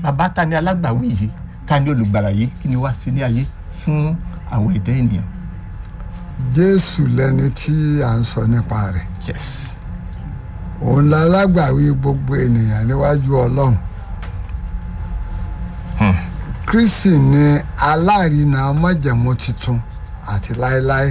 bàbá ta ni alágbàwí yìí ta ni olùgbàlà yìí kí ni wá sí ní ayé fún àwọn ẹ̀dá ènìyàn. jésù lẹni tí à ń sọ nípa rẹ̀ yes òun la lágbàwí gbogbo ènìyàn níwájú ọlọ́run kristi ni alárinà májẹ̀mú tuntun àti láéláé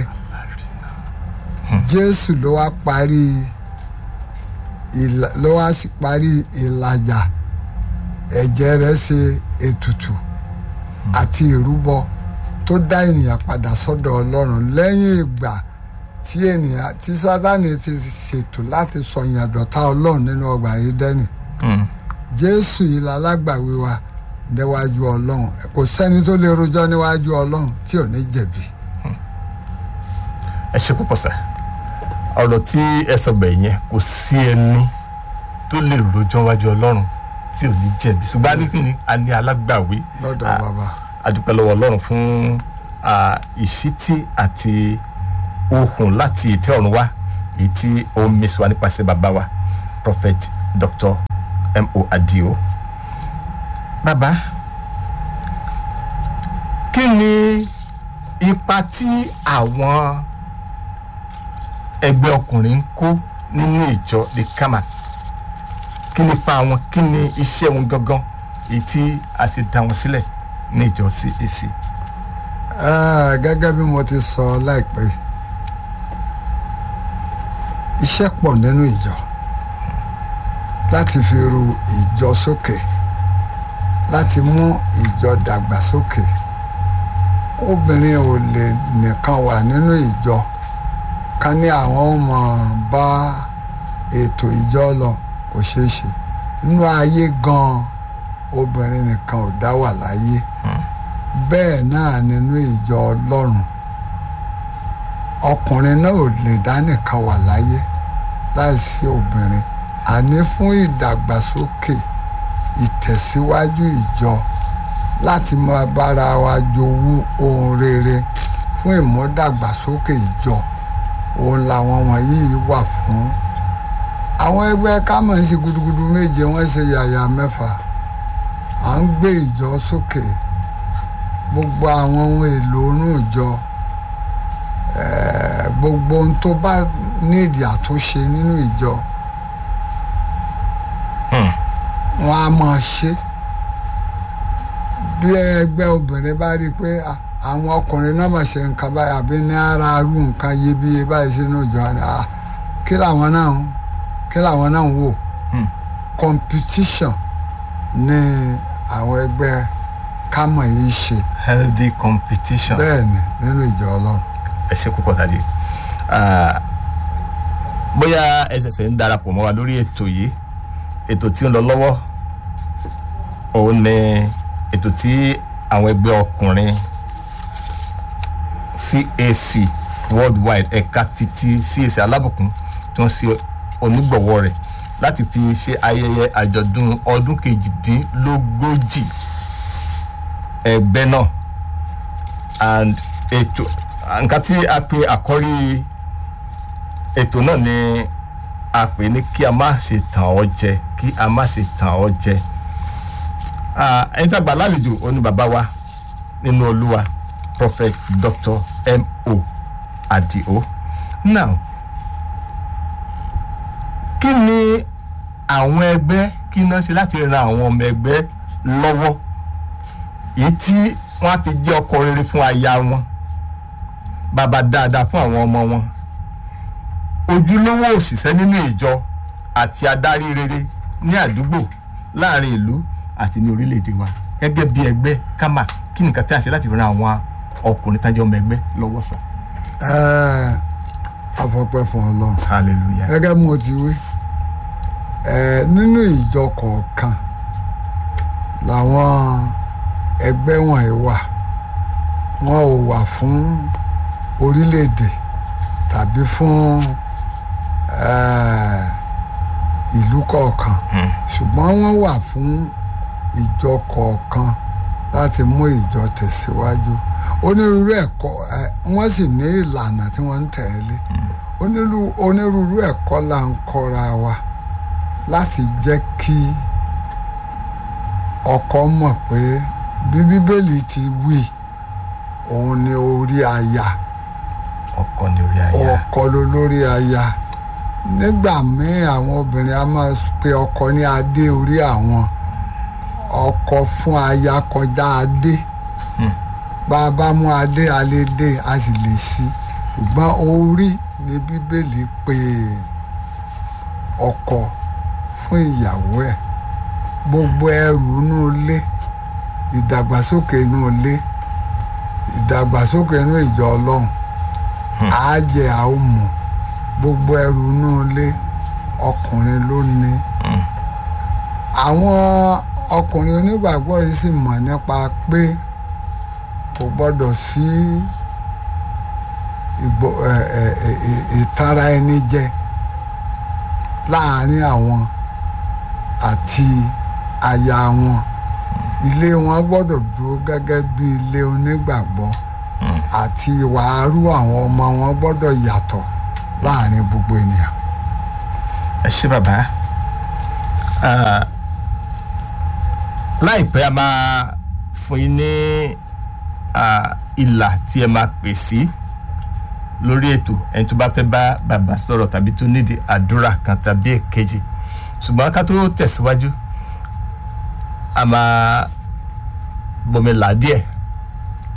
jésù ló wá parí ìlà- ló wá sí parí ìlàjà ẹ̀jẹ̀ rẹ̀ ṣe ètùtù àti ìrúbọ tó dá ènìyàn padà sọ́dọ̀ ọlọ́run lẹ́yìn ìgbà tí ènìyàn tí sátánì ti ṣètò láti sọyìn àdọ̀tá ọlọ́run nínú ọgbà Édẹ́nì Hmm. jésù yìí la lágbàwí wa níwájú ọlọ́run kò sẹ́ni tó lè rojọ́ níwájú ọlọ́run tí ò ní jẹ̀bi. ẹ ṣe púpọ̀ sá ọ̀rọ̀ tí ẹ sọ bẹ̀ yẹn kò sí ẹni tó lè rojọ́ wájú ọlọ́run tí ò ní jẹ̀bi ṣùgbọ́n a ní kí ni a ní alágbàwí lọ́dọ̀ Ah. bàbá a dúpẹ́ lọ́wọ́ ọlọ́run fún ah, ìṣítí àti ohùn láti ètè ọ̀run wá èyí tí ó ń mísọ wá nípasẹ̀ bàbá wa prophet dr mo adio bàbá kí ni ipa tí àwọn ẹgbẹ́ ọkùnrin ń kó nínú ìjọ the kama kí ni ipa wọn kí ni iṣẹ́ wọn gangan èyí tí a sì dá wọn sílẹ̀ ní ìjọ CAC. Ah, gẹ́gẹ́ bí mo ti sọ láìpẹ́ yìí, iṣẹ́ pọ̀ nínú ìjọ láti fi ru ìjọ sókè láti mú ìjọ dàgbà sókè obìnrin ò lè nìkan wà nínú ìjọ ká ní àwọn ọmọ bá ètò ìjọ lọ kò ṣeé ṣe nínú ayé gan obìnrin nìkan ò dá wà láyé bẹ́ẹ̀ náà nínú ìjọ ọlọ́run ọkùnrin náà ò lè dá nìkan wà láyé láìsí obìnrin àní fún ìdàgbàsókè ìtẹ̀síwájú ìjọ láti máa bára wa jowú ohun rere fún ìmúdàgbàsókè ìjọ òun làwọn wọ̀nyí wà fún àwọn ẹgbẹ́ kámọ̀ ń ṣe gudugudu méje wọ́n ṣe yàyà mẹ́fà à ń gbé ìjọ sókè gbogbo àwọn ohun èlò inú ìjọ eh, gbogbo ohun tó bá nídìí àtúnṣe nínú ìjọ Hmm. wọn á máa ṣe bí ẹgbẹ́ obìnrin bá rí i pé ah, àwọn ọkùnrin náà máa ṣe nǹkan báyìí àbí ní ara arú nǹkan iyebíye báyìí sínú ìjọ ni ah, kí làwọn náà ń kí làwọn náà ń wò Hmm. competition ní àwọn ẹgbẹ́ kámọ̀ yìí ṣe healthy competition. bẹ́ẹ̀ ni nínú ìjọ ọlọ́run. ẹ ṣe púpọ̀ dájú. Ah, bóyá ẹ ṣẹ̀ṣẹ̀ ń darapọ̀ mọ́ wa lórí ètò yìí ètò tí ń lọ lọ́wọ́ òun ni ètò tí àwọn ẹgbẹ́ ọkùnrin CAC worldwide ẹ̀ka títí CAC alábùkún tó ń ṣe onígbọ̀wọ́ rẹ̀ láti fi ṣe ayẹyẹ àjọ̀dún ọdún kejìdínlógójì ẹgbẹ́ náà and ètò nǹkan tí a pè àkọ́rí ètò náà ni a pè ní kí a má ṣe tàn ọ́ jẹ kí a má ṣe tàn ọ́ jẹ Ah, ẹni tí a gbà lálejò ó ní bàbá wa nínú olúwa prophet dr mo adio now kí ni àwọn ẹgbẹ́ kí náà ṣe láti ran àwọn ọmọ ẹgbẹ́ lọ́wọ́ èyí tí wọ́n á fi jẹ́ ọkọ rere fún aya wọn bàbá dáadáa fún àwọn ọmọ wọn ojúlówó òṣìṣẹ́ nínú ìjọ àti adarí rere ní àdúgbò láàrin ìlú àti ní orílẹ̀-èdè wa gẹ́gẹ́ bí ẹgbẹ́ kámà kí nìkan tí a ṣe láti ran àwọn ọkùnrin tájọ́ ọmọ ẹgbẹ́ lọ́wọ́ sà. Ẹ, afọpẹ́ fún ọlọ́run hallelujah. gẹ́gẹ́ bí mo ti wí ẹ, nínú ìjọ kọ̀ọ̀kan làwọn ẹgbẹ́ wọ̀nyí wà wọn ò wà fún orílẹ̀-èdè tàbí fún ẹ, ìlú kọ̀ọ̀kan Hmm. ṣùgbọ́n wọ́n wà fún ìjọ kọ̀ọ̀kan láti mú ìjọ tẹ̀síwájú onírúurú ẹ̀kọ́ ẹ, wọ́n sì ní ìlànà tí wọ́n ń tẹ̀lé onírú- onírúurú ẹ̀kọ́ là ń kọ́ra wa láti jẹ́ kí ọkọ mọ̀ pé bí bíbélì ti wí òun ni orí aya ọkọ ní orí aya ọkọ ló lórí aya nígbà míì àwọn obìnrin a máa pe ọkọ ní adé orí àwọn ọkọ fún aya kọjá adé Hmm. bá a bá mú adé alẹ́ dé a sì lè sí ṣùgbọ́n orí ni bíbélì pé ọkọ fún ìyàwó ẹ̀ gbogbo ẹrù inú ilé ìdàgbàsókè inú ilé ìdàgbàsókè inú ìjọ ọlọ́run àájẹ àómù gbogbo ẹrù inú ilé ọkùnrin ló ní Hmm. àwọn ọkùnrin onígbàgbọ́ yìí sì mọ̀ nípa pé kò gbọ́dọ̀ sí ìgbò ẹ ẹ ẹ ẹ- ìtara ẹni jẹ láàárín àwọn àti aya wọn ilé wọn gbọ́dọ̀ dúró gẹ́gẹ́ bí ilé onígbàgbọ́ Hmm. àti ìwà arú àwọn ọmọ wọn gbọ́dọ̀ yàtọ̀ láàárín gbogbo ènìyàn. ẹ ṣé bàbá Ah, láìpẹ́ a máa fún yín ní ah, ìlà tí ẹ máa pè sí lórí ètò ẹni tó bá fẹ́ bá bàbá sọ̀rọ̀ tàbí tó nídìí àdúrà kan tàbí èkejì ṣùgbọ́n ká tó tẹ̀síwájú a máa bomi là díẹ̀